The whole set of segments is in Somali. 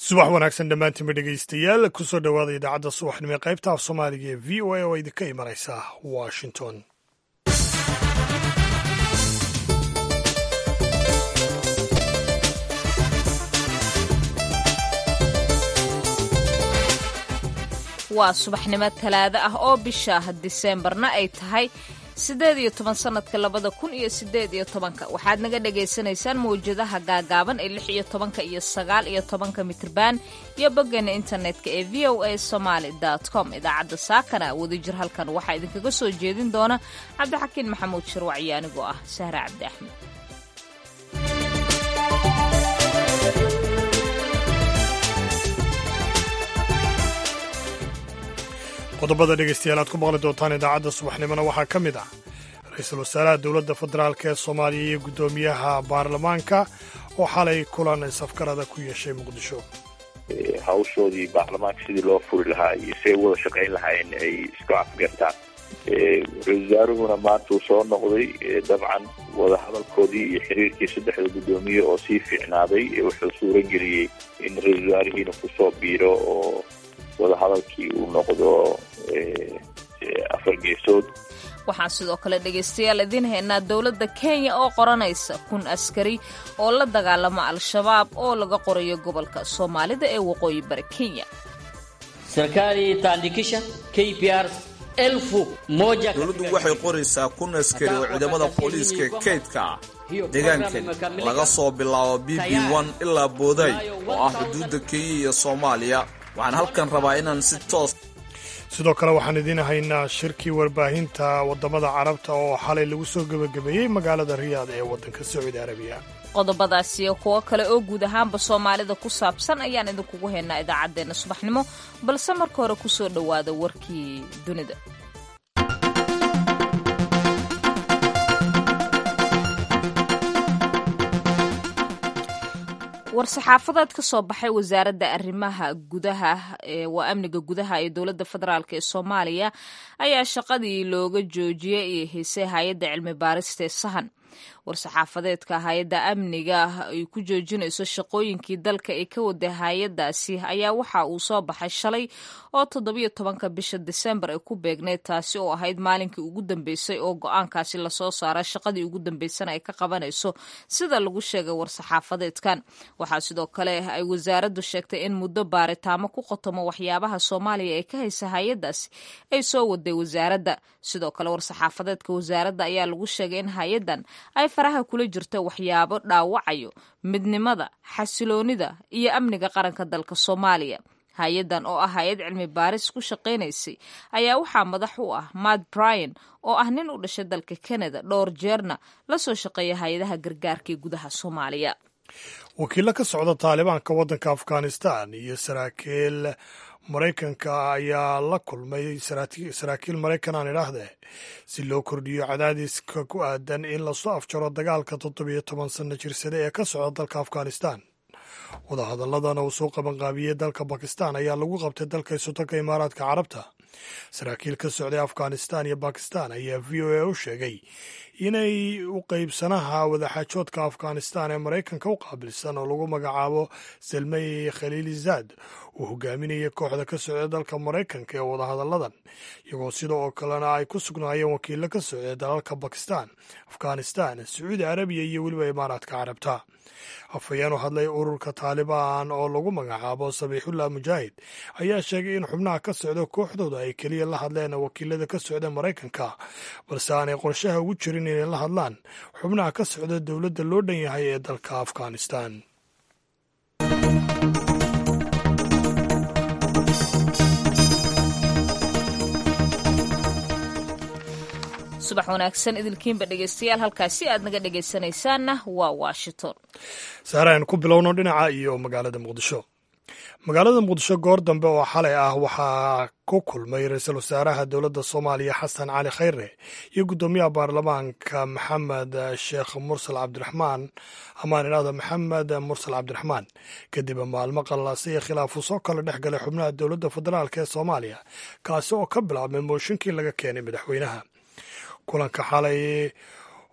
subax wanaagsan dhammaantiinba dhegaystayaal kusoo dhowaada idaacadda subaxnimo ee qaybta af soomaaliga ee v o a oo idinka imanaysa washington waa subaxnimo talaado ah oo bisha diseembarna ay tahay siddeed iyo toban sannadka labada kun iyo siddeed iyo tobanka waxaad naga dhagaysanaysaan mawjadaha gaagaaban ee lix iyo tobanka iyo sagaal iyo tobanka mitriban iyo boggeena internetka ee v o a somaali com idaacadda saakana wadajir halkan waxaa idinkaga soo jeedin doona cabdixakiin maxamuud shirwacyo anigoo ah sahre cabdi axmed qodobada dhegaystayaal aad ku maqli doontaan idaacadda subaxnimona waxaa ka mid ah ra-iisul wasaaraha dowladda federaalk ee soomaaliya iyo guddoomiyaha baarlamaanka oo xalay kulan safgarada ku yeeshay muqdisho hawshoodii baarlamaanka sidii loo furi lahaa iyo si ay wada shaqayn lahaayeen ay isku afgartaan ra-isul wasaaruhuna maanta uu soo noqday dabcan wadahadalkoodii iyo xiriirkii saddexda guddoomiye oo sii fiicnaaday wuxuu suura geliyey in ra-isul wasaarihiina kusoo biiro oo wadahadalkii uu noqdo afar geesood waxaan sidoo kale dhegaystayaal idiin haynaa dowladda kenya oo qoranaysa kun askari oo la dagaalama al-shabaab oo laga qorayo gobolka soomaalida ee waqooyi bari kenya serikali itaandikisha kpr elfu moja dowladdu waxay qoraysaa kun askari oo ciidamada booliiska kaydka ah deegaankan laga soo bilaabo b b n ilaa booday oo ah xuduudda kenya iyo soomaaliya waxaan halkan rabaa inaan si toos sidoo kale waxaan idiin haynaa shirkii warbaahinta waddamada carabta oo xalay lagu soo gebagabeeyey magaalada riyaad ee waddanka sacuudi arabiya qodobadaas iyo kuwo kale oo guud ahaanba soomaalida ku saabsan ayaan idinkugu haynaa idaacaddeenna subaxnimo balse marka hore ku soo dhowaada warkii dunida war-saxaafadeed ka soo baxay wasaaradda arrimaha gudaha waa amniga gudaha ee dowladda federaalk ee soomaaliya ayaa shaqadii looga joojiyey ee haysay hay-adda cilmi baarista ee sahan war-saxaafadeedka hay-adda amniga ay ku joojinayso shaqooyinkii dalka ee ka waday hay-adaasi ayaa waxa uu soo baxay shalay oo toddobiyo tobanka bisha disembar ay ku beegneyd taasi oo ahayd maalinkii ugu dambeysay oo go-aankaasi lasoo saara shaqadii ugu dambeysana ay ka qabanayso sida lagu sheegay war-saxaafadeedkan waxaa sidoo kale ay wasaaraddu sheegtay in muddo baaritaamo ku qotomo waxyaabaha soomaaliya ee ka haysa hay-adaasi ay soo waday wasaaradda sidoo kale war-saxaafadeedka wasaaradda ayaa lagu sheegay in hay-addan ay faraha kula jirto waxyaabo dhaawacayo midnimada xasiloonida iyo amniga qaranka dalka soomaaliya hay-addan oo ah hay-ad cilmi baaris ku shaqaynaysay ayaa waxaa madax u ah matt bryan oo ah nin u dhashay dalka canada dhowr jeerna la soo shaqeeya hay-adaha gargaarka ee gudaha soomaaliya wakiillo ka socda taalibaanka waddanka afghanistan iyo saraakiil maraykanka ayaa la kulmay saraakiil maraykan aan idhaahdee si loo kordhiyo cadaadiska ku aadan in lasoo afjaro dagaalka toddobiyo toban sanno jirsade ee ka socda dalka afghanistan wadahadaladana uu soo qabanqaabiyey dalka bakistan ayaa lagu qabtay dalka isotanka imaaraadka carabta saraakiil ka socday afghanistan iyo bakistan ayaa v o a u sheegay inay u qeybsanaha wadaxaajoodka afghanistan ee maraykanka u qaabilsan oo lagu magacaabo salmey khaliilizaad uu hogaaminayay kooxda ka socda dalka maraykanka ee wadahadalladan iyagoo sida oo kalena ay ku sugnaayeen wakiilo ka socday dalalka bakistan afghanistan sacuudi arabiya iyo weliba imaaraadka carabta afhayeen u hadlay ururka taalibaan oo lagu magacaabo sabiixullah mujaahid ayaa sheegay in xubnaha ka socda kooxdooda ay keliya la hadleen wakiilada ka socda maraykanka balse aanay qorshaha ugu jirin inay la hadlaan xubnaha ka socda dowladda loo dhan yahay ee dalka afghanistan subax wanaagsan idilkiinba dhegeystayaal halkaasi aad naga dhegeysanaysaanna waa washington saare aan ku bilowno dhinaca iyo magaalada muqdisho magaalada muqdisho goor dambe oo xalay ah waxaa ku kulmay ra-iisul wasaaraha dowladda soomaaliya xasan cali khayre iyo guddoomiyaha baarlamaanka maxamed sheekh mursal cabdiraxmaan amaan idhahdo maxamed mursal cabdiraxmaan kadib maalmo qallaasa iyo khilaafu soo kala dhex galay xubnaha dowladda federaalk ee soomaaliya kaasi oo ka bilaabmay mooshinkii laga keenay madaxweynaha kulanka xalay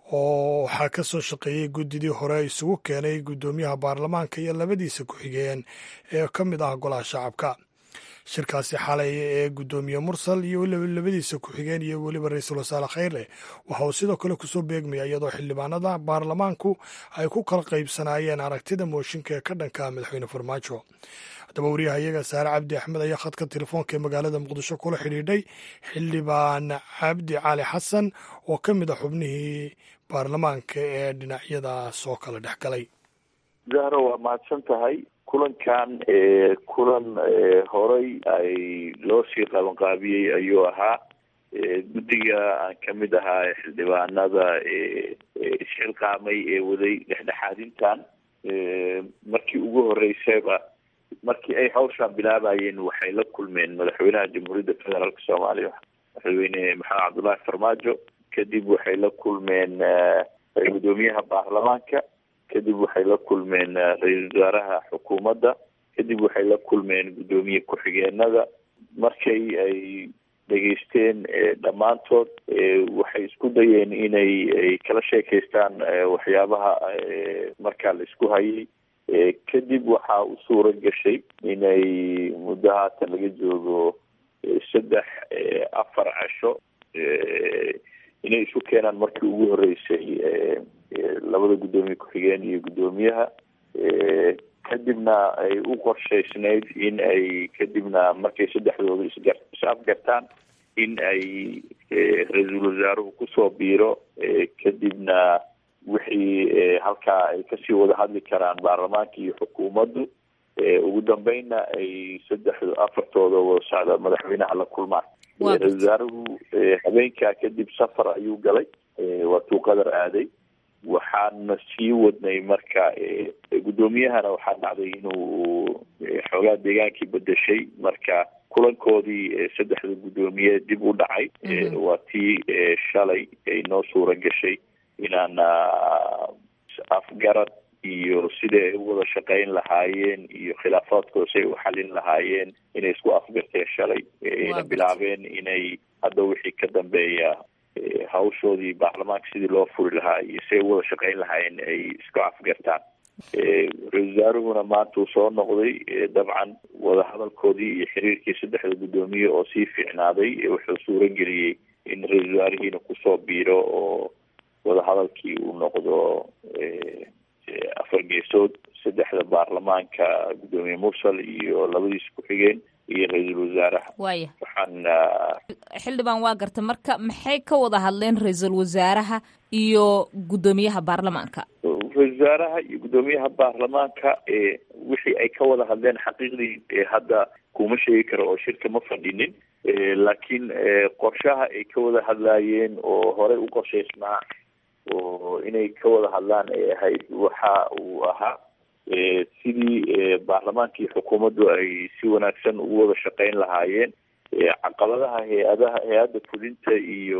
oo waxaa ka soo shaqeeyey guddidii hore isugu keenay guddoomiyaha baarlamaanka iyo labadiisa ku-xigeen ee ka mid ah golaha shacabka shirkaasi xalay ee guddoomiye mursal iyo labadiisa ku-xigeen iyo weliba ra-iisul wasaare khayre waxa uu sidoo kale kusoo beegmaya iyadoo xildhibaanada baarlamaanku ay ku kala qaybsanaayeen aragtida mooshinka ee ka dhanka madaxweyne farmaajo haddaba wariyaha iyaga saare cabdi axmed ayaa khadka telefoonka ee magaalada muqdisho kula xidhiidhay xildhibaan cabdi cali xasan oo ka mid a xubnihii baarlamaanka ee dhinacyadaas oo kala dhex galay zahro waa mahadsan tahay kulankan kulan horay ay loo sii qabanqaabiyey ayuu ahaa guddiga aan ka mid ahaa xildhibaanada isxilqaamay ee waday dhexdhexaadintan markii ugu horeysayba markii ay hawshaan bilaabayeen waxay la kulmeen madaxweynaha jamhuuriyadda federaalk soomaaliya madaxweyne maxamed cabdullaahi farmaajo kadib waxay la kulmeen guddoomiyaha baarlamaanka kadib waxay la kulmeen ra-iisul wasaaraha xukuumadda kadib waxay la kulmeen guddoomiye ku-xigeenada markay ay dhegeysteen dhammaantood waxay isku dayeen inay ay kala sheekaystaan waxyaabaha markaa la isku hayay kadib waxaa u suura gashay inay muddo haatan laga joogo saddex afar casho inay isu keenaan markii ugu horeysay labada guddoomiye ku-xigeen iyo guddoomiyaha kadibna ay u qorshaysnayd in ay kadibna markay saddexdooda isga is afgartaan in ay ra-iisul wasaaruhu kusoo biiro kadibna wixii halkaa ay kasii wada hadli karaan baarlamaanka iyo xukuumaddu ugu dambeynna ay saddexdu afartooda wada socda madaxweynaha la kulmaan ra-isul wasaaruhu habeenkaa kadib safar ayuu galay waa tuu qadar aaday waxaana sii wadnay marka guddoomiyahana waxaa dhacday inuu xoogaa deegaankii bedeshay marka kulankoodii saddexda guddoomiye dib u dhacay waa tii shalay ay noo suura gashay inaan afgarad iyo sidai ay u wada shaqeyn lahaayeen iyo khilaafaadkooda si ay u xalin lahaayeen inay isku afgarteen shalay ayna bilaabeen inay hadda wixii ka dambeeya hawshoodii baarlamaanka sidii loo furi lahaa iyo si ay u wada shaqeyn lahaayeen ay isku afgartaan ra-isul wasaaruhuna maanta uu soo noqday dabcan wadahadalkoodii iyo xiriirkii saddexda guddoomiye oo sii fiicnaaday wuxuu suura geliyey in ra-isul wasaarihiina kusoo biiro oo wadahadalkii uu noqdo afar geesood saddexda baarlamaanka guddoomiye mursal iyo labadiisa ku-xigeen iyo ra-iisul wasaaraha waaya waxaan xildhibaan waa garta marka maxay ka wada hadleen ra-iisul wasaaraha iyo guddoomiyaha baarlamaanka ra-isul wasaaraha iyo guddoomiyaha baarlamaanka wixii ay ka wada hadleen xaqiiqdii hadda kuma sheegi karo oo shirka ma fadhinin laakiin qorshaha ay ka wada hadlaayeen oo horey u qorshaysnaa oo inay ka wada hadlaan ay ahayd waxa uu ahaa sidii baarlamaanka iyo xukuumaddu ay si wanaagsan ugu wada shaqeyn lahaayeen caqabadaha hay-adaha hay-adda fulinta iyo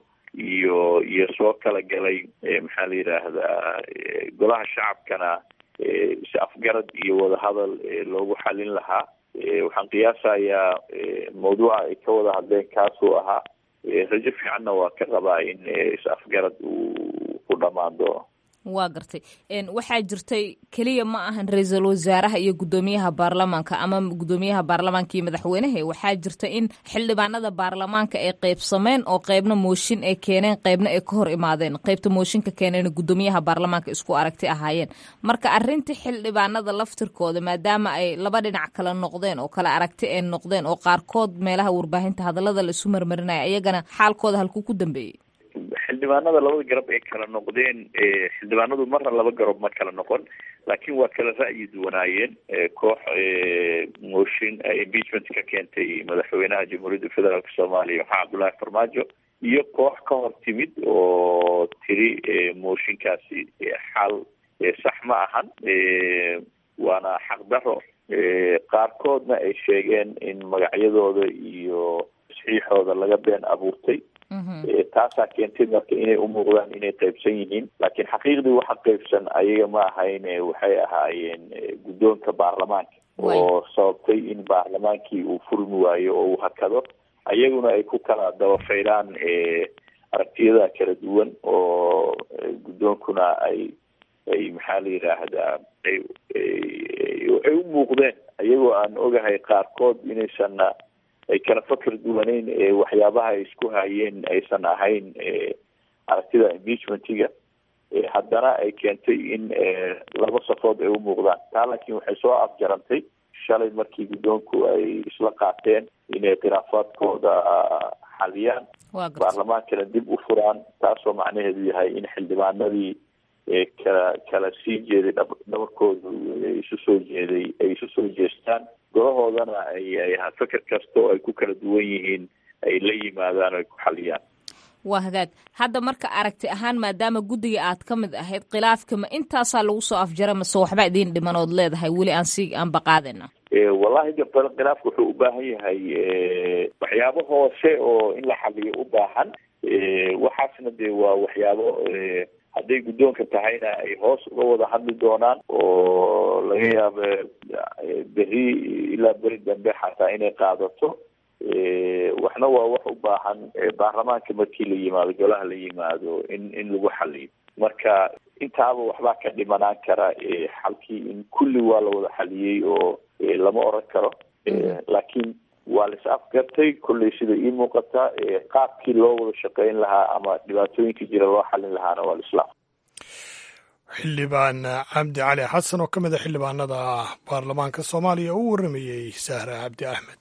iyo iyo soo kala galay maxaa la yidhaahdaa golaha shacabkana is afgarad iyo wadahadal loogu xalin lahaa waxaan qiyaasayaa mawduuca ay ka wada hadleen kaasuu ahaa rajo fiicanna waa ka qabaa in is afgarad uu ku dhammaan doono waa gartay waxaa jirtay keliya ma ahan ra-iisul wasaaraha iyo guddoomiyaha baarlamaanka ama guddoomiyaha baarlamaanka iyo madaxweynaha waxaa jirta in xildhibaanada baarlamaanka ay qeybsameen oo qeybna mooshin ay keeneen qeybna ay ka hor imaadeen qeybta mooshinka keeneen guddoomiyaha baarlamaanka isku aragti ahaayeen marka arintii xildhibaanada laftirkooda maadaama ay laba dhinac kala noqdeen oo kala aragti ay noqdeen oo qaarkood meelaha warbaahinta hadalada la isu marmarinaya iyagana xaalkooda halkuu ku dambeeyey xildhibaanada labada garab ay kala noqdeen xildhibaanadu marna laba garab ma kala noqon laakiin waa kala ra'yi duwanaayeen koox motion impeachment ka keentay madaxweynaha jamhuuriyadda federaalk soomaaliya maxamed cabdullaahi farmaajo iyo koox ka hor timid oo tiri mooshinkaasi xal sax ma ahan waana xaqdaro qaarkoodna ay sheegeen in magacyadooda iyo saxiixooda laga been abuurtay taasaa keentay marka inay umuuqdaan inay qaybsan yihiin laakiin xaqiiqdii waxa qaybsan ayaga ma ahayn waxay ahaayeen guddoonka baarlamaanka oo sababtay in baarlamaankii uu furmi waayo oo uu hakado ayaguna ay ku kala dabafaydaan aragtiyada kala duwan oo guddoonkuna ay ay maxaa la yidhaahdaa ay ay u muuqdeen iyagoo aan ogahay qaarkood inaysanna ay kala fakar duwaneyn waxyaabaha ay isku hayeen aysan ahayn aragtida impeachmentiga haddana ay keentay in laba safood ay u muuqdaan taa laakiin waxay soo afjarantay shalay markii guddoonku ay isla qaateen inay khilaafaadkooda xaliyaan baarlamaankana dib u furaan taasoo macnaheedu yahay in xildhibaanadii kala kala sii jeeday dhabarkoodu isu soo jeeday ay isu soo jeestaan golahoodana ay feker kasta oo ay ku kala duwan yihiin ay la yimaadaan o ay ku xaliyaan waa hagaag hadda marka aragti ahaan maadaama guddiga aad ka mid ahayd khilaafka ma intaasaa lagu soo afjara mase waxba idiin dhiman ood leedahay weli aan si aan baqaadayna wallahi gabal khilaafka wuxuu u baahan yahay waxyaabo hoose oo in la xaliyo u baahan waxaasna dee waa waxyaabo hadday guddoonka tahayna ay hoos uga wada hadli doonaan oo laga yaaba beri ilaa beri dambe xataa inay qaadato waxna waa wax u baahan baarlamaanka markii la yimaado golaha la yimaado in in lagu xaliyo marka intaaba waxbaa ka dhimanaan kara xalkii in kulli waa la wada xaliyey oo lama oran karo laakiin waa la is afgartay kolley sida ii muuqata qaabkii loo wada shaqeyn lahaa ama dhibaatooyinka jira loo xalin lahaana waa lislaam xildhibaan cabdi cali xasan oo ka mid a xildhibaanada baarlamaanka soomaaliya u warramayey sahra cabdi axmed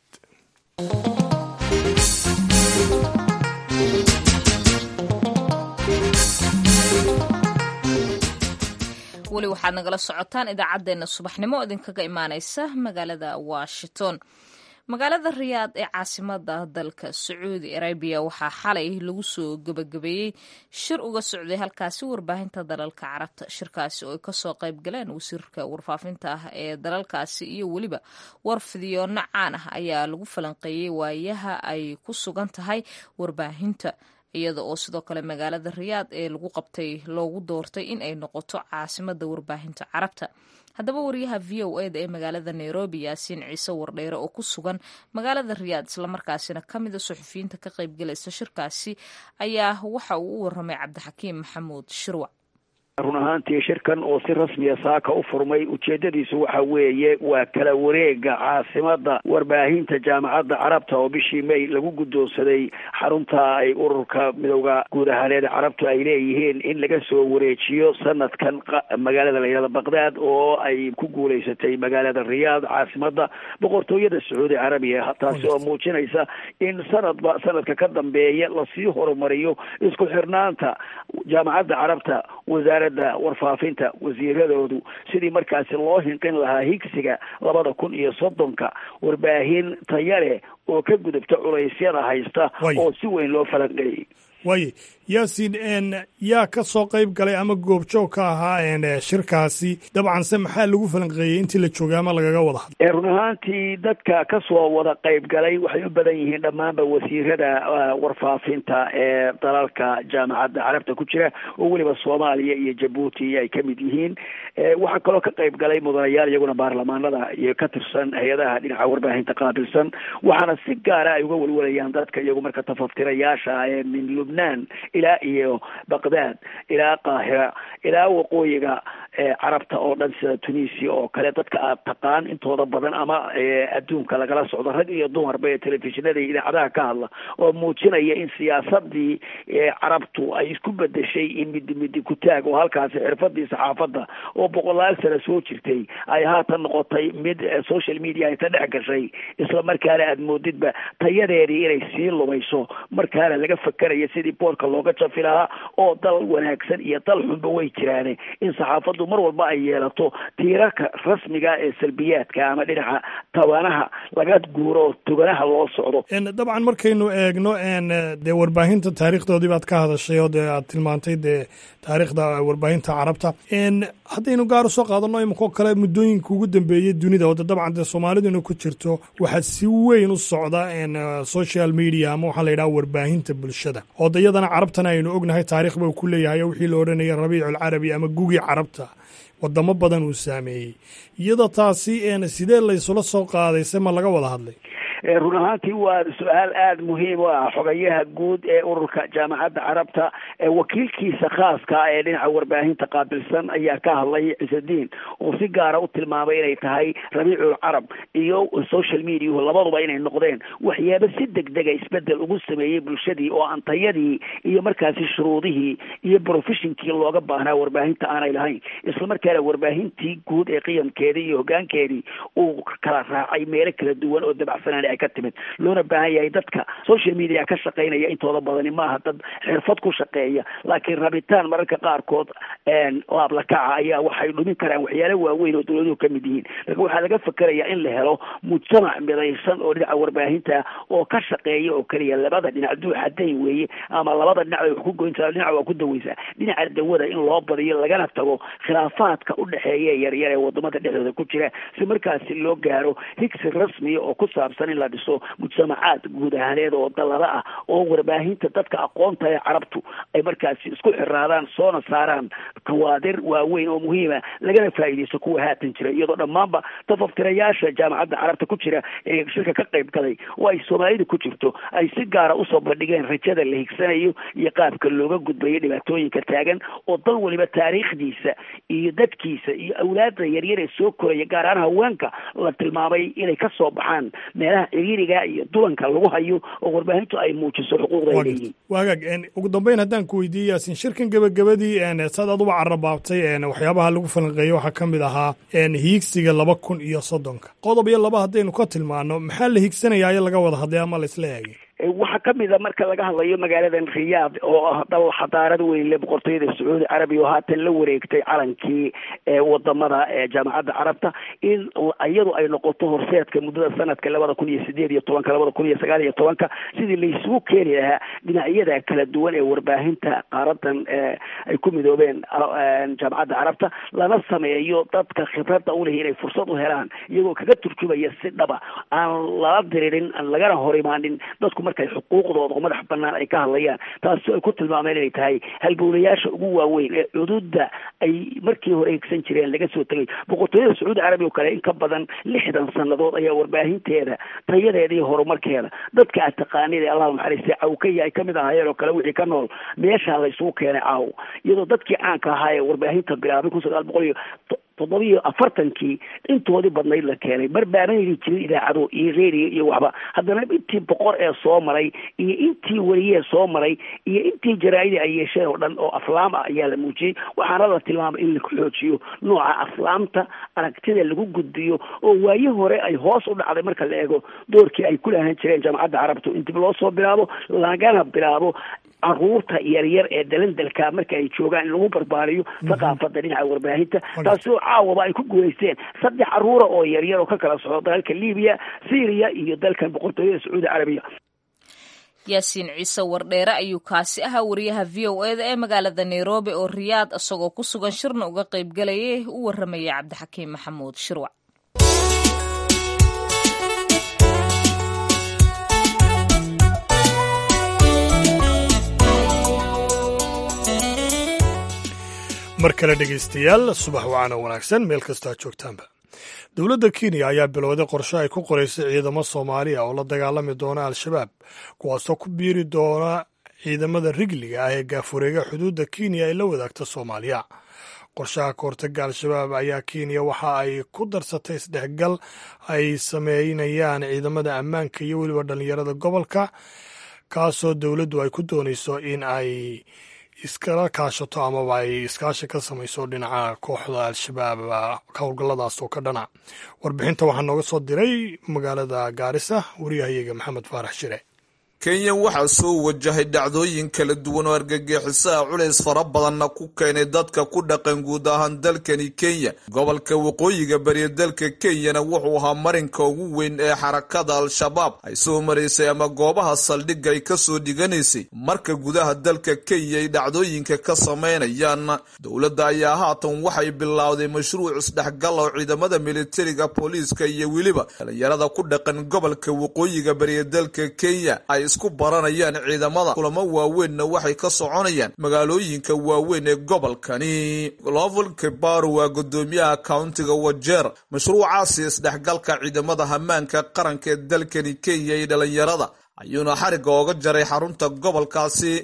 weli waxaad nagala socotaan idaacaddeenna subaxnimo idinkaga imaaneysa magaalada washington magaalada riyaad ee caasimada dalka sacuudi arabiya waxaa xalay lagu soo gebagabeeyey shir uga socday halkaasi warbaahinta dalalka carabta shirkaasi oo ay kasoo qayb galeen wasiirka warfaafinta ah ee dalalkaasi iyo weliba warfidyoonno caan ah ayaa lagu falanqeeyey waayaha ay ku sugan tahay warbaahinta iyada oo sidoo kale magaalada riyaad ee lagu qabtay loogu doortay in ay noqoto caasimada warbaahinta carabta haddaba wariyaha v o eda ee magaalada nairobi yaasiin ciise wardheere oo ku sugan magaalada riyaad islamarkaasina ka mida suxufiyiinta ka qaybgalaysa shirkaasi ayaa waxa uu u waramay cabdixakiim maxamuud shirwac run ahaantii shirkan oo si rasmiya saaka u furmay ujeedadiisu waxa weeye waa kala wareega caasimada warbaahinta jaamacadda carabta oo bishii may lagu guddoonsaday xarunta ay ururka midowda guud ahaaneed carabtu ay leeyihiin in laga soo wareejiyo sanadkan magaalada layihahda baqdaad oo ay ku guulaysatay magaalada riyaad caasimada boqortooyada sacuudi carabiya taasi oo muujinaysa in sanadba sanadka ka dambeeya lasii horumariyo isku xirnaanta jaamacadda carabta wasaar warfaafinta wasiiradoodu sidii markaasi loo hinqin lahaa higsiga labada kun iyo soddonka warbaahin taya leh oo ka gudubta culaysyada haysta oo si weyn loo falanqeeyey waaye yaasiin yaa ka soo qayb galay ama goobjoog ka ahaa shirkaasi dabcanse maxaa lagu falanqeeyey intii la joogay ama lagaga wada hadlay run ahaantii dadka kasoo wada qayb galay waxay u badan yihiin dhammaanba wasiirada warfaafinta ee dalalka jaamacadda carabta ku jira oo weliba soomaaliya iyo jabuuti ay ka mid yihiin waxaa kaloo ka qayb galay mudanayaal iyaguna baarlamaanada iyo ka tirsan hay-adaha dhinaca warbaahinta qaabilsan waxaana si gaara ay uga welwalayaan dadka iyagu marka tafaftirayaasha ee min lubnaan ilaa iyo baqdaad ilaa qaahira ilaa waqooyiga carabta oo dhan sida tunisia oo kale dadka aad taqaan intooda badan ama adduunka lagala socdo rag iyo dumarba ee telefishinada iyo idaacadaha ka hadla oo muujinaya in siyaasadii carabtu ay isku bedeshay in midi midi kutaag oo halkaasi xirfadii saxaafadda oo boqolaal sano soo jirtay ay haatan noqotay mid social media inta dhex gashay isla markaana aad moodidba tayadeedii inay sii lumayso markaana laga fakerayo sidii boorka looga jafi lahaa oo dal wanaagsan iyo dal xunba way jiraane in saxaafaddu mar walba ay yeelato tiirarka rasmiga ee salbiyaadka ama dhinaca tabanaha laga guuro oo toganaha loo socdo dabcan markaynu eegno dee warbaahinta taariikhdoodii baad ka hadashay oo dee aad tilmaantay dee taariikhda warbaahinta carabta haddaynu gaar usoo qaadano iminkoo kale muddooyinka ugu dambeeyey dunida oo de dabcan dee soomaaliduna ku jirto waxaa si weyn u socda social media ama waxaa la yidhaha warbaahinta bulshada oo de iyadana carabtana aynu ognahay taarikh ba ku leeyahay oo wixii la odhanayay rabiiculcarabi ama gugii carabta wadamo badan uu saameeyey iyadoo taasi sidee laysula soo qaadayse ma laga wada hadlay run ahaantii waa su-aal aada muhiim u ah xogayaha guud ee ururka jaamacadda carabta wakiilkiisa khaaska ee dhinaca warbaahinta qaabilsan ayaa ka hadlay ciisediin oo si gaara u tilmaamay inay tahay rabiicul carab iyo social mediahu labaduba inay noqdeen waxyaaba si degdega isbedel ugu sameeyey bulshadii oo aan tayadii iyo markaasi shuruudihii iyo professionkii looga baahnaa warbaahinta aanay lahayn isla markaana warbaahintii guud ee qiyamkeedii iyo hogaankeedii uu kala raacay meelo kala duwan oo dabacsanaan ay ka timid loona baahan yahay dadka social media ka shaqaynaya intooda badani maaha dad xirfad ku shaqeeya laakiin rabitaan mararka qaarkood laablakaca ayaa waxay dhumin karaan waxyaalo waaweyn oo dawladuhu ka mid yihiin laakiin waxaa laga fakerayaa in la helo mujtamac midaysan oo dhinaca warbaahinta oo ka shaqeeya oo keliya labada dhinac duu xadayn weeye ama labada dhinac bay wax ku goyntaa dhinac waa ku daweysaa dhinaca dawada in loo badiyo lagana tago khilaafaadka udhexeeya yaryar ee wadamada dhexdooda ku jira si markaasi loo gaaro higsi rasmiya oo ku saabsan in la dhiso mujtamacaad guud ahaaneed oo dalada ah oo warbaahinta dadka aqoonta ee carabtu ay markaasi isku xiraadaan soona saaraan kawaadir waaweyn oo muhiima lagana faa'iidaysto kuwa haatan jira iyadoo dhammaanba tafaftirayaasha jaamacadda carabta ku jira ee shirka ka qayb galay oo ay soomaalida ku jirto ay si gaara usoo bandhigeen rajada la higsanayo iyo qaabka looga gudbayo dhibaatooyinka taagan oo dal waliba taariikhdiisa iyo dadkiisa iyo awlaadda yaryar ee soo koraya gaar ahaan haweenka la tilmaamay inay ka soo baxaan meelaha ciriiriga iyo dulanka lagu hayo oo warbaahintu ay muujiso xuquuqda ay leeyihiin waagaag ugu dambeyn haddaan ku weydiiyey yaasin shirkan gebagabadii saad aduba carrabaabtay waxyaabaha lagu falanqeeyo waxaa ka mid ahaa hiigsiga laba kun iyo soddonka qodob iyo laba haddaynu ka tilmaano maxaa la hiigsanayaayo laga wada hadlay ama la isla eegay waxaa kamid a marka laga hadlayo magaaladan riyaad oo ah dal xadaarad weyn le boqortooyada sacuudi carabiya oo haatan la wareegtay calankii wadamada jaamacadda carabta in iyadu ay noqoto horseedka muddada sanadka labada kun iyo sideed iyo tobanka labada kun iyo sagaal iyo tobanka sidii laysugu keeni lahaa dhinacyada kala duwan ee warbaahinta qaaradan ay ku midoobeen jaamacadda carabta lana sameeyo dadka khibradda uleh inay fursad u helaan iyagoo kaga turjumaya si dhaba aan lala diririn aan lagana hor imaanin dadku markay xuquuqdooda oo madax banaan ay ka hadlayaan taasi ay ku tilmaameen inay tahay halbowlayaasha ugu waaweyn ee cududa ay markii hore hegsan jireen laga soo tegay boqortooyada sacuudi carabiya oo kale in ka badan lixdan sanadood ayaa warbaahinteeda tayadeeda iyo horumarkeeda dadka aad taqaanid ee allah naxariiste cawkaya ay kamid ahaayeen oo kale wixii ka nool meeshaa laysugu keenay caaw iyadoo dadkii caanka ahaa ee warbaahinta bilaabay kun sagaal boqol iyo toddobiyo afartankii intoodii badnayd la keenay mar baanayni jirin idaacado iyo radio iyo waxba haddana intii boqor ee soo maray iyo intii weliyee soo maray iyo intii jaraa'idii ay yeesheen oo dhan oo aflaam ah ayaa la muujiyey waxaana la tilmaamay in la xoojiyo nooca aflaamta aragtida lagu gudbiyo oo waaye hore ay hoos u dhacday marka la eego doorkii ay ku lahaan jireen jaamacadda carabtu in dib loo soo bilaabo lagana bilaabo caruurta yaryar ee dalandalka marka ay joogaan in lagu barbaariyo thaqaafada dhinaca warbaahinta taasi oo caawaba ay ku guulaysteen saddex caruura oo yaryar oo ka kala socdo dalka libiya syria iyo dalkan boqortooyada sacuudi carabiya yaasiin ciise wardheere ayuu kaasi ahaa wariyaha v o eda ee magaalada nairobi oo riyaad isagoo ku sugan shirna uga qaybgalayay u warramayay cabdixakiim maxamuud shirwac mar kale dhegaystayaal subax wacaana wanaagsan meel kastaa joogtaanba dowladda kenya ayaa bilowday qorshe ay ku qoraysay ciidamo soomaaliya oo la dagaalami doona al-shabaab kuwaasoo ku biiri doona ciidamada rigliga ah ee gaafureega xuduudda kenya ay la wadaagta soomaaliya qorshaha kahortaga al-shabaab ayaa kenya waxa ay ku darsatay isdhexgal ay sameynayaan ciidamada ammaanka iyo weliba dhallinyarada gobolka kaasoo dowladdu ay ku doonayso in ay iskala kaashato amaba ay iskaashi ka samayso dhinaca kooxda al-shabaab howlgalladaas oo ka dhana warbixinta waxaa nooga soo diray magaalada gaarisa wariyahayaga maxamed faarax shire kenya waxaa soo wajahay dhacdooyin kala duwan oo argagixisaha culays fara badanna ku keenay dadka ku dhaqan guud ahaan dalkani kenya gobolka waqooyiga bariya dalka kenyana wuxuu ahaa marinka ugu weyn ee xarakada al-shabaab ay soo maraysay ama goobaha saldhigga ay kasoo dhiganaysay marka gudaha dalka kenya ay dhacdooyinka ka samaynayaan dowladda ayaa haatan waxay bilowday mashruuc isdhexgal oo ciidamada militariga booliiska iyo weliba dhalinyarada ku dhaqan gobolka waqooyiga bariya dalka kenya ay isku baranayaan ciidamada kulamo waaweynna waxay ka soconayaan magaalooyinka waaweyn ee gobolkani lovel kebaro waa gudoomiyaha kauntiga wajeer mashruucaasi isdhexgalka ciidamada hamaanka qaranka ee dalkani kenya iyo dhalinyarada ayuuna xarigga ooga jaray xarunta gobolkaasi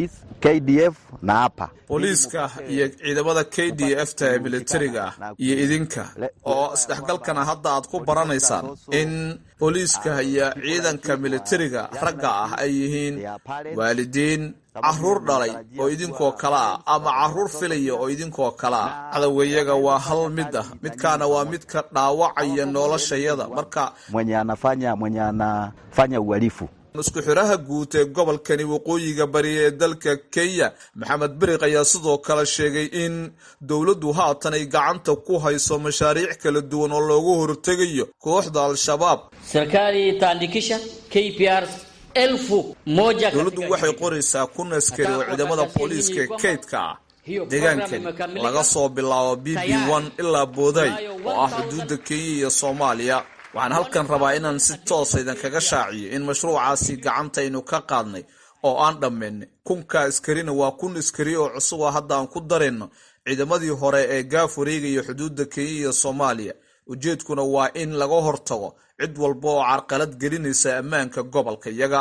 booliiska iyo ciidamada k d f ta ee militariga ah iyo idinka oo isdhexgalkana hadda aad ku baranaysaan in booliiska iyo ciidanka militariga ragga ah ay yihiin waalidiin caruur dhalay oo idinkoo kale ah ama caruur filaya oo idinkoo kale ah cadaweyaga waa hal mid ah midkaana waa midka dhaawacaya noloshayada marka mwenye anafanya mwenye anafanya uhalifu isku xiraha guud ee gobolkani waqooyiga bari ee dalka kenya maxamed beriq ayaa sidoo kale sheegay in dowladdu haatan ay gacanta ku hayso mashaariic kala duwan oo loogu hortegayo kooxda al-shabaab serikali itaandikisha KPRs elfu moja dowladdu waxay qoraysaa kun askari oo ciidamada booliiska ee kaydka ah deegaankani laga soo bilaabo b b one ilaa booday oo ah xuduudda kenya iyo soomaaliya waxaan halkan rabaa inaan si toosa idinkaga shaaciyo in mashruucaasi gacantaynu ka qaadnay oo aan dhammaynay kunka askarina waa kun askari oo cusub oo hadda aan ku darayno ciidamadii hore ee gaaf wareegaya xuduudda kenya iyo soomaaliya ujeedkuna waa in laga hortago cid walba oo carqalad gelinaysa ammaanka gobolka iyaga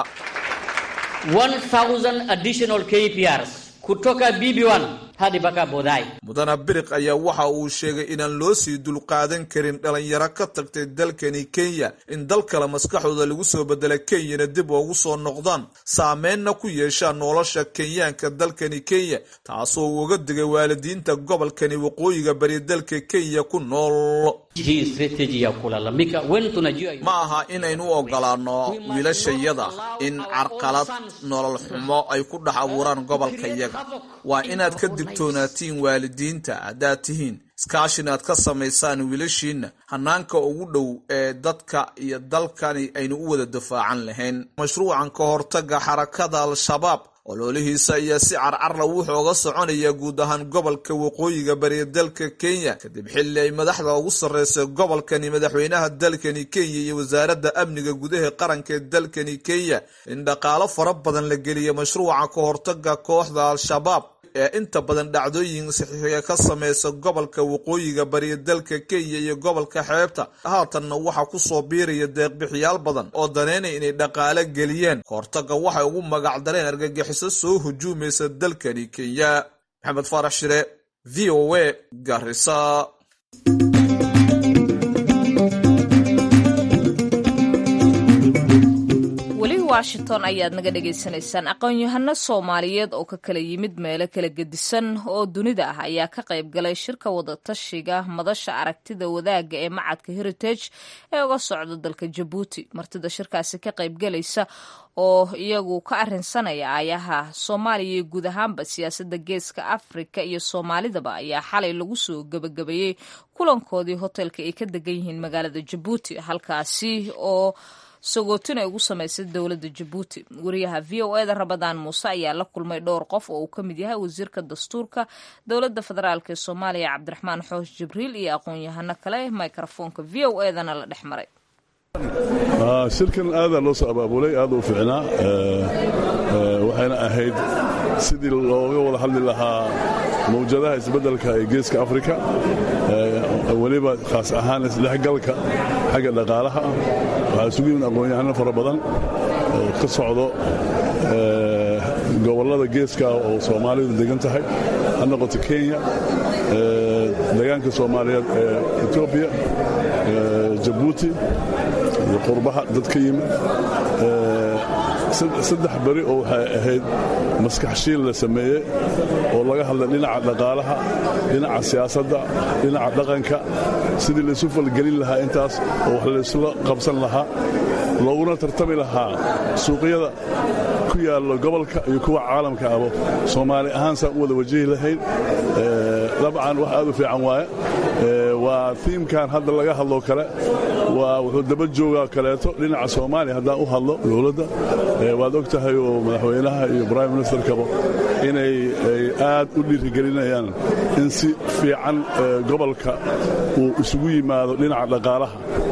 kutoka BB1 hadi mpaka Bodai. mudana biriq ayaa waxa uu sheegay inaan loo sii dulqaadan karin dhalinyaro ka tagtay dalkani kenya in dal kale maskaxdooda lagu soo bedela kenyana dib ugu soo noqdaan saameynna ku yeeshaan nolosha kenyaanka dalkani kenya taasoo uu uga digay waalidiinta gobolkani waqooyiga bari dalka kenya ku nool Hii strategy ya kulalamika when tunajua ma aha inaynu ogolaano wiilashayada in carqalad nolol xumo ay ku dhex abuuraan gobolka iyaga waa inaad ka digtoonaatiin waalidiinta haddaad tihiin iskaashin aad ka samaysaan wiilashiinna hanaanka ugu dhow ee dadka iyo dalkani aynu u wada difaacan lahayn mashruucan ka hortaga xarakada al-shabaab ololihiisa ayaa si carcarla wuxuu uga soconaya guud ahaan gobolka waqooyiga bari dalka kenya kadib xilli ay madaxda ugu sarreysa gobolkani madaxweynaha dalkani kenya iyo wasaaradda amniga gudaha qaranka ee dalkani kenya in dhaqaalo fara badan la geliya mashruuca ka hortaga kooxda al-shabaab ee inta badan dhacdooyin saxiixiga ka sameysa gobolka waqooyiga bari dalka kenya iyo gobolka xeebta haatanna waxaa kusoo biiraya deeqbixiyaal badan oo daneynaya inay dhaqaale geliyeen kahortaga waxay ugu magacdareen argagixiso soo hujuumaysa dalkani kenya maxamed faarax shire v o a garisa weli washington ayaad naga dhagaysanaysaan aqoon-yahano soomaaliyeed oo ka kala yimid meelo kala gedisan oo dunida ah ayaa ka qayb galay shirka wadatashiga madasha aragtida wadaagga ee macadka heritage ee uga socda dalka jabuuti martida shirkaasi ka qaybgalaysa oo iyagu ka arinsanaya aayaha soomaaliya iyo guud ahaanba siyaasadda geeska afrika iyo soomaalidaba ayaa xalay lagu soo gebagabeeyey kulankoodii hotelka ay ka degan yihiin magaalada jabuuti halkaasi oo sagootin ay ugu samaysay dowladda jabuuti wariyaha v o eda rabadaan muuse ayaa la kulmay dhowr qof oo uu ka mid yahay wasiirka dastuurka dowladda federaalk ee soomaaliya cabdiraxmaan xoosh jibriil iyo aqoon-yahano kale microfoonka v o edana la dhex maray shirkan aadaa loo soo abaabulay aad u fiicnaa waxayna ahayd sidii looga wada hadli lahaa mawjadaha isbeddelka ee geeska afrika weliba khaas ahaan isdhexgalka xagga dhaqaalaha waxaa isugu yimid aqoon-yahano fara badan oo ka socdo gobollada geeska oo soomaalidu degan tahay ha noqoto kenya degaanka soomaaliyeed ee etoobiya jabuuti iyo qurbaha dad ka yimid saddex beri oo waxay ahayd maskaxshiil la sameeyey oo laga hadlay dhinaca dhaqaalaha dhinaca siyaasadda dhinaca dhaqanka sidii laysu falgelin lahaa intaas oo wax laysla qabsan lahaa looguna tartami lahaa suuqyada ku yaallo gobolka iyo kuwa caalamka abo soomaali ahaan saan u wada wajahi lahayn dabcan wax aad u fiican waaye waa tiimkan hadda laga hadloo kale waa wuxuu daba joogaa kaleeto dhinaca soomaaliya haddaan u hadlo dowladda waad og tahay oo madaxweynaha iyo brime ministerkaba inay aad u dhiirigelinayaan in si fiican gobolka uu isugu yimaado dhinaca dhaqaalaha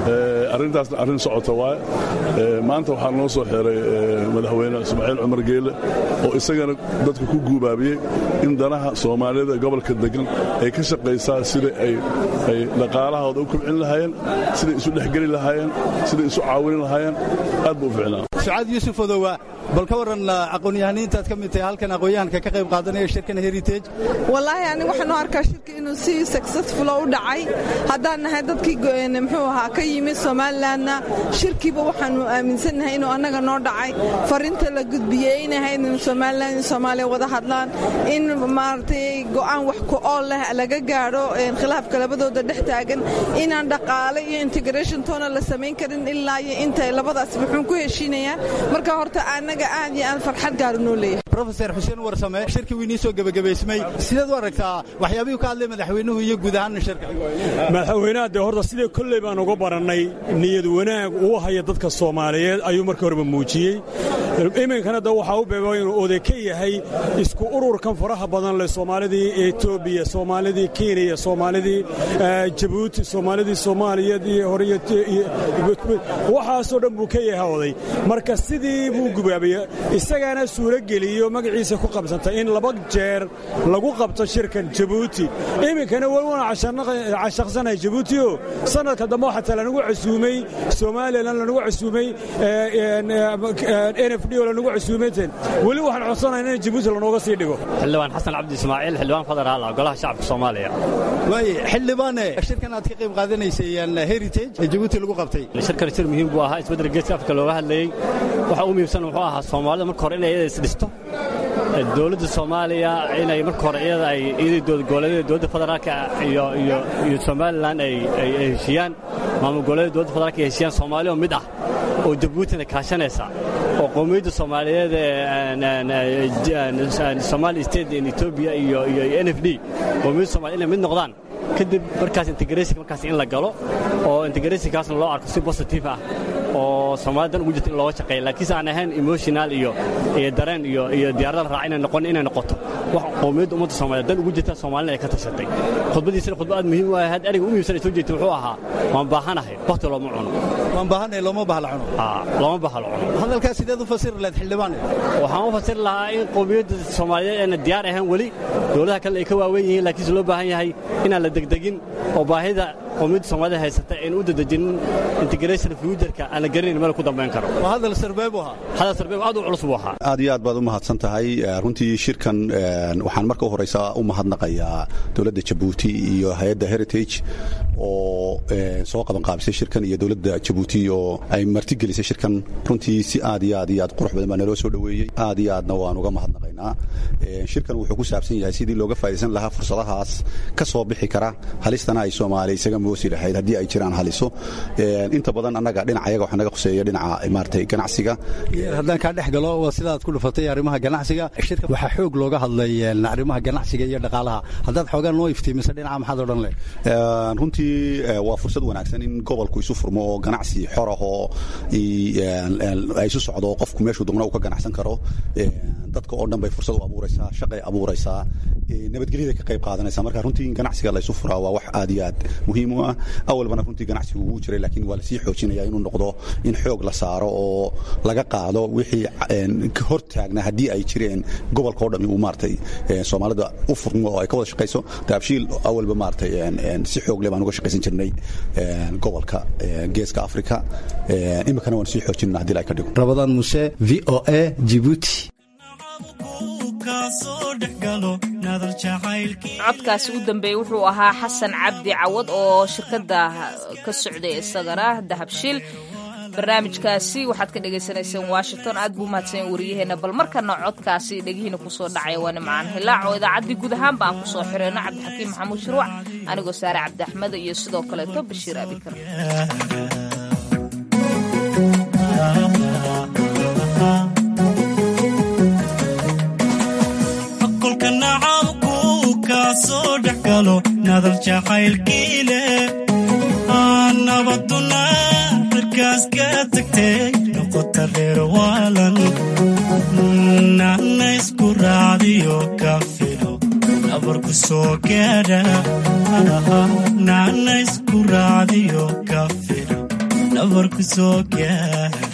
arrintaasna arrin socota waaye maanta waxaa noo soo xiray madaxweyne ismaaciil cumar geele oo isagana dadka ku guubaabiyey in danaha soomaalida gobolka degan ay ka shaqaysaa sida ay dhaqaalahooda u kobcin lahaayeen siday isu dhexgeli lahaayeen siday isu caawinin lahaayeen aad buu u ficnaa sucaad yuusuf odowa bal ka warran aqoon-yahaniintaad ka mid tahay halkan aqoon-yahanka ka qayb qaadanaya shirkan heritage wallaahi aniga waxaan u arkaa shirka inuu si successful u dhacay haddaan nahay dadkii muxuu ahaa ka yimid somalilandna shirkiiba waxaanu aaminsannahay inuu annaga noo dhacay fariinta la gudbiyey inay ahayd in somaliland iyo soomaaliya wada hadlaan in maaragtay go'aan wax ku ool leh laga gaadho khilaafka labadooda dhex taagan inaan dhaqaale iyo integration toona la samayn karin ilaa iyo intay labadaas wuxuun ku heshiinayaan marka horta annaga aad iyo aad farxad gaara noo leeyahay rofeor xuseen warsame shirkii wiinii soo gebagabaysmay sideed u aragtaa waxyaabihii ka hadlay madaxweynuhu iyo guud ahaanna shirka madaxweynaha dee horta sidii kolley baan uga barannay niyad wanaag uu haya dadka soomaaliyeed ayuu markii horeba muujiyey iminkana de waxaa u beeba inuu oday ka yahay isku ururkan faraha badan leh soomaalidii etoobiya soomaalidii kenya soomaalidii jabuuti soomaalidii soomaaliyeed iyo horiy waxaasoo dhan buu ka yahay oday marka sidii buu gubaabaya isagaana suuro geliyo magaciisa ku qabsantay in laba jeer lagu qabto shirkan jabuuti iminkana welwana cashaqsanahay jabuutio sanadka dambe xataa lanagu casuumay somalilan lanagu casuumay n f d oo lanagu casuumayten weli waxaan codsanayna in jabuuti lanooga sii dhigo xildhibaan xasan cabdi ismaaciil xildhibaan federaal ah golaha shacabka soomaaliya waay xildhibaane shirkan aad ka qayb qaadanaysayeen heritage ee jabuuti lagu qabtay shirkan shir muhiim buu ahaa isbeddelka geeska afrika looga hadlayey waxa u muhiimsan wuxuu ahaa soomaalida marka hore inay iyada isdhisto dowladda soomaaliya inay marka hore iyada ay iyadii goboleedyada dowladda federaalka iyo iyo iyo somalilan ay ay heshiiyaan maamul goboleedyada dowladda federaalka ay heshiiyaan soomaali oo mid ah oo jabuutina kaashanaysa oo qowmiyadda soomaaliyeed ee somali state in etoobiya iyo iyo n f d qowmiyadda soomaliya inay mid noqdaan kadib markaas integratiinka markaas in la galo oo integratiinkaasna loo arko si positive ah oo soomaalida dan ugu jirta in looga shaqeeya laakiinse aan ahayn emotional iyo iyo dareen iyo iyo diyaarada raac inay noqon inay noqoto wax qowmiyadda ummadda soomaaliya dan ugu jirta soomaalina ay ka tashatay khudbadiisana khudba aad muhiim u ahayd eriga u muhiimsan ay soo jeedtay wuxuu ahaa waan baahanahay waqti looma cuno waan baahanahay looma bahla cuno looma bahla cuno hadalkaas sideed u fasiri lahayd xildhibaane waxaan u fasiri lahaa in qowmiyadda soomaaliyeed ayna diyaar ahayn weli dowladaha kale ay ka waaweyn yihiin laakiinse loo baahan yahay inaan la degdegin oo baahida qowmiyadda soomaalida haysata aynu u dadejinin integration futureka aan la garanayn meel ku dambayn karo waa hadal sarbeeb u ahaa hadal sarbeeb aad u culus buu ahaa aad iyo aad baad u mahadsan tahay runtii shirkan waxaan marka u horeysa u mahadnaqayaa dowladda jabuuti iyo hay-adda heritage oo soo qabanqaabisay shirkan iyo dowladda jabuuti oo ay martigelisay shirkan runtii si aad iyo aad iyo aad qurux badan baa naloo soo dhoweeyey aad iyo aadna waan uga mahadnaqaynaa shirkan wuxuu ku saabsan yahay sidii looga faa'idaysan lahaa fursadahaas ka soo bixi kara halistana ay soomaaliya isaga moosi lahayd haddii ay jiraan haliso inta badan annaga dhinaca yaga waxaa naga khuseeya dhinaca maaragtay ganacsiga haddaan kaa dhex galo waa sidaad ku dhufatay arrimaha ganacsiga shirka waxaa xoog looga hadlay arrimaha ganacsiga iyo dhaqaalaha haddaad xoogaan noo iftiimisa dhinaca maxaad odhan leh runtii waa fursad wanaagsan in gobolku isu furmo oo ganacsi xor ah oo ay isu socdo oo qofku meeshuu dugna uu ka ganacsan karo dadka oo dhan bay fursad u abuuraysaa shaqay abuuraysaa nabadgelyada ka qayb qaadanaysa marka runtii in ganacsiga la isu furaa waa wax aad iyo aad muhiim u ah awalbana runtii ganacsigu wuu jiray laakiin waa lasii xoojinaya inuu noqdo in xoog la saaro oo laga qaado wixii hor taagna haddii ay jireen gobolka o dhan uu maaratay soomaalida u furmo oo ay ka wada shaqayso daabshiil awalba maaratay si xoog leh baan uga shaqaysan jirnay gobolka geeska afrika iminkana waan sii xoojinana hadii ay ka dhigo rabadaan muse v o a jibuuti codkaasi u dambeeyey wuxuu ahaa xasan cabdi cawad oo shirkadda ka socday isagana dahabshiil barnaamijkaasi waxaad ka dhagaysanayseen washington aad buu mahadsan wariyaheenna bal markana codkaasi dhegihiina kusoo dhacaya waa nimcaan hilaac oo idaacaddii guud ahaanba aan kusoo xireyno cabdixakiim maxamuud shirwac anigoo saare cabdi axmed iyo sidoo kaleeto bashiir abikar nadal jacaylkiile nabaduna cirkaas ka tagtay noqota reer waalan nana isku raacdiyo ka filo nabarku soo gaadha nana isku raacdiyo ka filo nabarku soo gaar